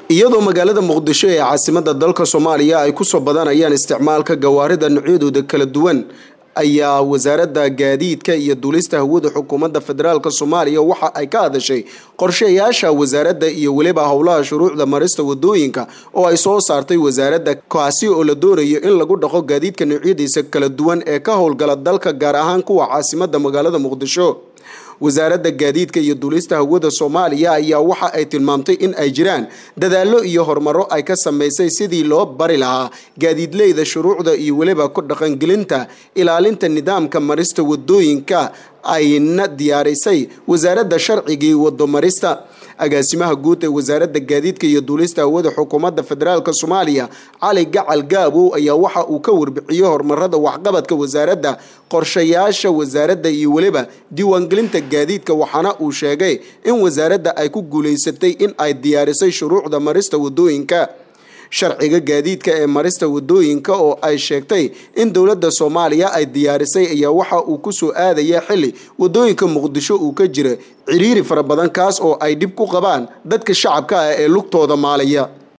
iyadoo magaalada muqdisho ee caasimada dalka soomaaliya ay kusoo badanayaan isticmaalka gawaarida noocyadooda kala duwan ayaa wasaaradda gaadiidka iyo duulista hawada xukuumadda federaalk soomaaliya waxa ay ka hadashay qorshayaasha wasaaradda iyo weliba howlaha shuruucda marista wadooyinka oo ay soo saartay wasaaradda kaasi oo la doonayo in lagu dhaqo gaadiidka noocyadiisa kala duwan ee ka howlgala dalka gaar ahaan kuwa caasimada magaalada muqdisho wasaaradda gaadiidka iyo duulista hawada soomaaliya ayaa waxa ay tilmaamtay in ay jiraan dadaallo iyo horumaro ay ka sameysay sidii loo bari lahaa gaadiidleyda shuruucda iyo weliba ku dhaqangelinta ilaalinta nidaamka marista wadooyinka ayna diyaarisay wasaaradda sharcigii wadomarista agaasimaha guud ee wasaaradda gaadiidka iyo duulista hawada xukuumadda federaalk soomaaliya cali gacal gaabow ayaa waxa uu ka warbixiyey horumarada waxqabadka wasaaradda qorshayaasha wasaaradda iyo weliba diiwaangelinta gaadiidka waxaana uu sheegay in wasaaradda ay ku guuleysatay in ay diyaarisay shuruucda marista wadooyinka sharciga gaadiidka ee marista wadooyinka oo ay sheegtay in dowladda soomaaliya ay diyaarisay ayaa waxa uu kusoo aadaya xili wadooyinka muqdisho uu ka jira ciriiri fara badan kaas oo ay dhib ku qabaan dadka shacabka ah ee lugtooda maalaya